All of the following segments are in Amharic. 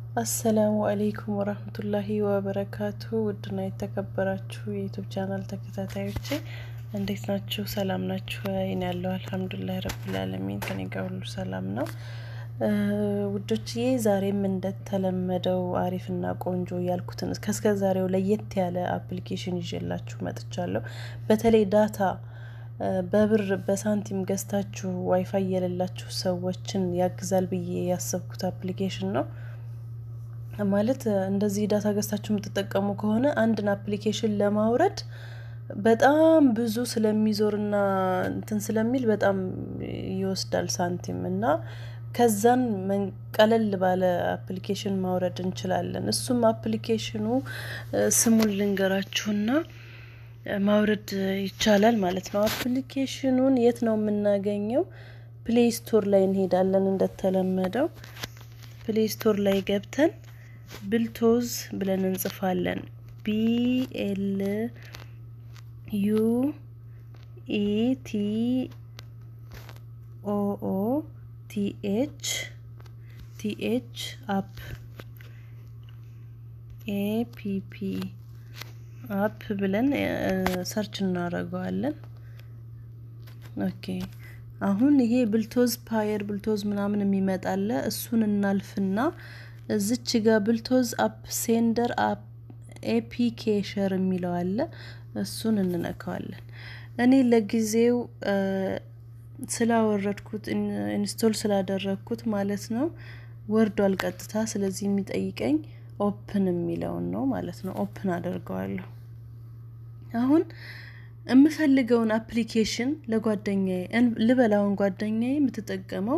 አሰላሙ አሌይኩም ወረህመቱላሂ ወበረካቱ። ውድና የተከበራችሁ የዩቱብ ቻናል ተከታታዮቼ እንዴት ናችሁ? ሰላም ናችሁ? እኔ ያለው አልሐምዱሊላህ ረብል ዓለሚን ከኔ ጋር ሁሉ ሰላም ነው። ውዶችዬ ዛሬም እንደተለመደው አሪፍና ቆንጆ ያልኩትን እስከ ዛሬው ለየት ያለ አፕሊኬሽን ይዤላችሁ መጥቻለሁ። በተለይ ዳታ በብር በሳንቲም ገዝታችሁ ዋይፋይ የሌላችሁ ሰዎችን ያግዛል ብዬ ያሰብኩት አፕሊኬሽን ነው። ማለት እንደዚህ ዳታ ገዝታችሁ የምትጠቀሙ ከሆነ አንድን አፕሊኬሽን ለማውረድ በጣም ብዙ ስለሚዞርና እንትን ስለሚል በጣም ይወስዳል ሳንቲም እና ከዛን ቀለል ባለ አፕሊኬሽን ማውረድ እንችላለን። እሱም አፕሊኬሽኑ ስሙን ልንገራችሁና ማውረድ ይቻላል ማለት ነው። አፕሊኬሽኑን የት ነው የምናገኘው? ፕሌይ ስቶር ላይ እንሄዳለን። እንደተለመደው ፕሌይ ስቶር ላይ ገብተን ብልቶዝ ብለን እንጽፋለን። ቢኤል ዩ ኢ ቲ ኦኦ ቲኤች ቲኤች አፕ ኤፒፒ አፕ ብለን ሰርች እናደርገዋለን። ኦኬ አሁን ይሄ ብልቶዝ ፓየር ብልቶዝ ምናምን የሚመጣለ እሱን እናልፍና እዚች ጋ ብልቶዝ አፕ ሴንደር አፕ ኤፒኬ ሸር የሚለው አለ። እሱን እንነካዋለን። እኔ ለጊዜው ስላወረድኩት ኢንስቶል ስላደረግኩት ማለት ነው ወርዷል ቀጥታ። ስለዚህ የሚጠይቀኝ ኦፕን የሚለውን ነው ማለት ነው። ኦፕን አደርገዋለሁ። አሁን የምፈልገውን አፕሊኬሽን ለጓደኛዬ ልበላውን ጓደኛዬ የምትጠቀመው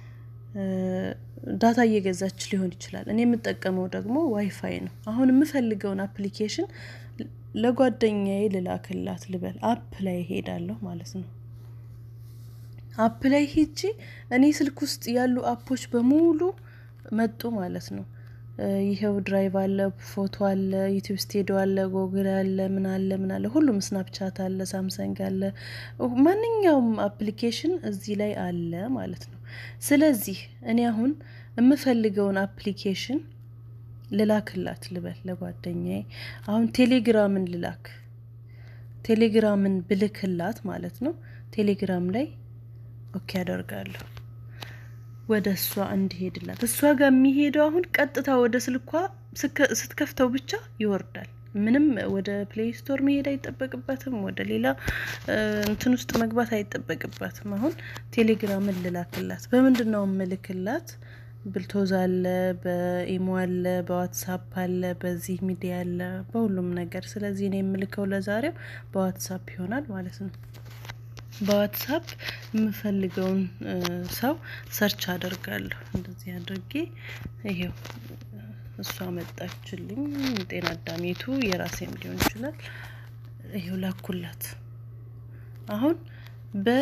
ዳታ እየገዛች ሊሆን ይችላል። እኔ የምጠቀመው ደግሞ ዋይፋይ ነው። አሁን የምፈልገውን አፕሊኬሽን ለጓደኛዬ ልላክላት ልበል። አፕ ላይ ሄዳለሁ ማለት ነው። አፕ ላይ ሄጂ እኔ ስልክ ውስጥ ያሉ አፖች በሙሉ መጡ ማለት ነው። ይኸው ድራይቭ አለ፣ ፎቶ አለ፣ ዩቲዩብ ስቱዲዮ አለ፣ ጎግል አለ፣ ምን አለ ምን አለ፣ ሁሉም ስናፕቻት አለ፣ ሳምሰንግ አለ፣ ማንኛውም አፕሊኬሽን እዚህ ላይ አለ ማለት ነው። ስለዚህ እኔ አሁን የምፈልገውን አፕሊኬሽን ልላክላት ልበል ለጓደኛዬ። አሁን ቴሌግራምን ልላክ። ቴሌግራምን ብልክላት ማለት ነው። ቴሌግራም ላይ ኦኬ አደርጋለሁ ወደ እሷ እንዲሄድላት። እሷ ጋር የሚሄደው አሁን ቀጥታ ወደ ስልኳ ስትከፍተው ብቻ ይወርዳል። ምንም ወደ ፕሌይ ስቶር መሄድ አይጠበቅባትም። ወደ ሌላ እንትን ውስጥ መግባት አይጠበቅባትም። አሁን ቴሌግራምን ልላክላት። በምንድን ነው የምልክላት? ብልቶዝ አለ፣ በኢሞ አለ፣ በዋትሳፕ አለ፣ በዚህ ሚዲያ አለ፣ በሁሉም ነገር። ስለዚህ እኔ የምልከው ለዛሬው በዋትሳፕ ይሆናል ማለት ነው። በዋትሳፕ የምፈልገውን ሰው ሰርች አደርጋለሁ። እንደዚህ አድርጌ ይሄው እሷ መጣችልኝ። ጤና አዳሜቱ የራሴም ሊሆን ይችላል። ይሄው ላኩላት። አሁን በ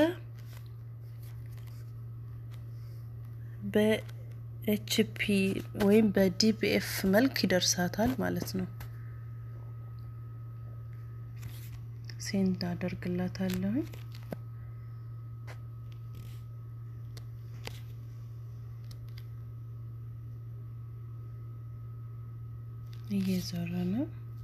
በኤችፒ ወይም በዲቢኤፍ መልክ ይደርሳታል ማለት ነው። ሴንድ አደርግላታለሁኝ። እየዞረ ነው።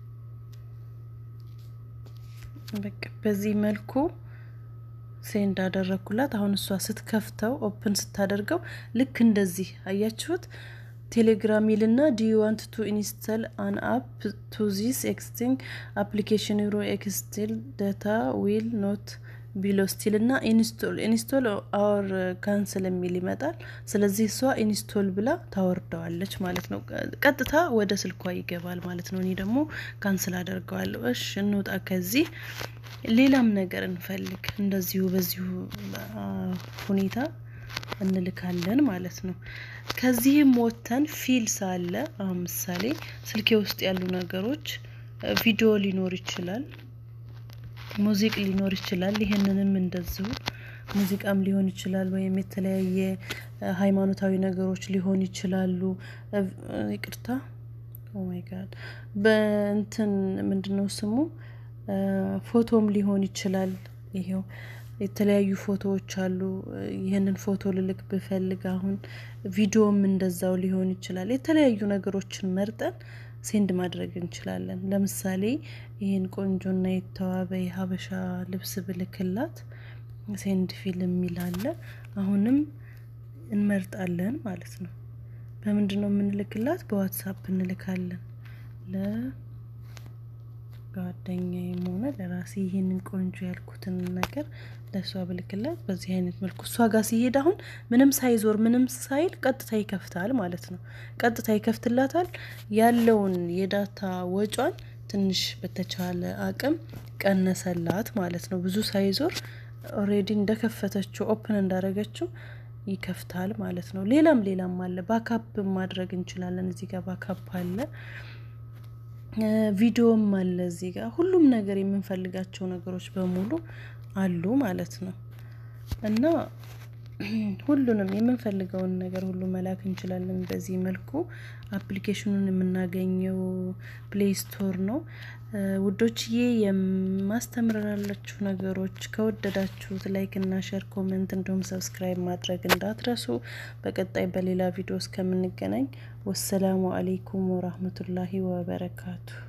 በቃ በዚህ መልኩ ሴንድ አደረግኩላት። አሁን እሷ ስትከፍተው ኦፕን ስታደርገው ልክ እንደዚህ አያችሁት። ቴሌግራም ይልና ዲ ዩ ዋንት ቱ ኢንስታል አን አፕ ቱ ዚስ ኤክስቲንግ አፕሊኬሽን ዩሮ ኤክስቲል ዳታ ዊል ኖት ቢሎ ስቲል እና ኢንስቶል ኢንስቶል አወር ካንስል የሚል ይመጣል። ስለዚህ እሷ ኢንስቶል ብላ ታወርደዋለች ማለት ነው። ቀጥታ ወደ ስልኳ ይገባል ማለት ነው። እኔ ደግሞ ካንስል አደርገዋለሁ። እሽ እንውጣ ከዚህ። ሌላም ነገር እንፈልግ። እንደዚሁ በዚሁ ሁኔታ እንልካለን ማለት ነው። ከዚህም ወጥተን ፊልስ አለ። አሁን ምሳሌ ስልኬ ውስጥ ያሉ ነገሮች ቪዲዮ ሊኖር ይችላል ሙዚቅ ሊኖር ይችላል። ይህንንም እንደዚሁ ሙዚቃም ሊሆን ይችላል፣ ወይም የተለያየ ሃይማኖታዊ ነገሮች ሊሆን ይችላሉ። ይቅርታ ኦማይ ጋድ በእንትን ምንድነው ስሙ ፎቶም ሊሆን ይችላል። ይሄው የተለያዩ ፎቶዎች አሉ። ይህንን ፎቶ ልልክ ብፈልግ አሁን ቪዲዮም እንደዛው ሊሆን ይችላል። የተለያዩ ነገሮችን መርጠን ሴንድ ማድረግ እንችላለን። ለምሳሌ ይህን ቆንጆና የተዋበ የሀበሻ ልብስ ብልክላት ሴንድ ፊልም የሚል አለ። አሁንም እንመርጣለን ማለት ነው። በምንድን ነው የምንልክላት? በዋትሳፕ እንልካለን። ለጓደኛዬም ሆነ ለራሴ ይህንን ቆንጆ ያልኩትን ነገር ለእሷ ብልክላት በዚህ አይነት መልኩ እሷ ጋር ሲሄድ አሁን ምንም ሳይዞር ምንም ሳይል ቀጥታ ይከፍታል ማለት ነው። ቀጥታ ይከፍትላታል። ያለውን የዳታ ወጯን ትንሽ በተቻለ አቅም ቀነሰላት ማለት ነው። ብዙ ሳይዞር ኦሬዲ እንደከፈተችው ኦፕን እንዳደረገችው ይከፍታል ማለት ነው። ሌላም ሌላም አለ። ባካፕ ማድረግ እንችላለን። እዚህ ጋር ባካፕ አለ፣ ቪዲዮም አለ። እዚህ ጋር ሁሉም ነገር የምንፈልጋቸው ነገሮች በሙሉ አሉ ማለት ነው እና ሁሉንም የምንፈልገውን ነገር ሁሉ መላክ እንችላለን። በዚህ መልኩ አፕሊኬሽኑን የምናገኘው ፕሌይ ስቶር ነው። ውዶችዬ የማስተምራላችሁ ነገሮች ከወደዳችሁት ላይክ እና ሸር፣ ኮሜንት እንዲሁም ሰብስክራይብ ማድረግ እንዳትረሱ። በቀጣይ በሌላ ቪዲዮ እስከምንገናኝ ወሰላሙ አሌይኩም ወራህመቱላሂ ወበረካቱ።